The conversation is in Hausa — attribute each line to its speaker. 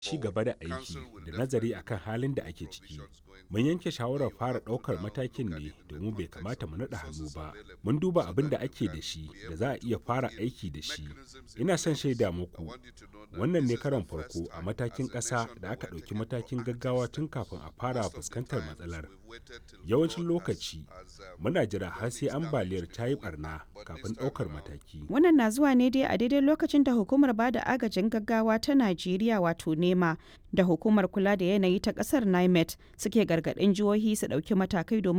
Speaker 1: ci gaba da aiki da nazari akan halin da ake ciki mun yanke shawarar fara ɗaukar matakin ne domin bai kamata mu naɗa hannu ba mun duba abin da ake da shi da za a iya fara aiki da shi ina son shaida muku wannan ne karon farko a matakin ƙasa da aka ɗauki matakin gaggawa tun kafin a fara fuskantar matsalar yawancin lokaci muna jira har sai ambaliyar ta yi barna kafin ɗaukar mataki
Speaker 2: Wannan na zuwa ne dai a daidai lokacin da hukumar bada agajin gaggawa ta Najeriya wato NEMA da hukumar kula da yanayi ta kasar NIMET suke gargaɗin jihohi su ɗauki matakai domin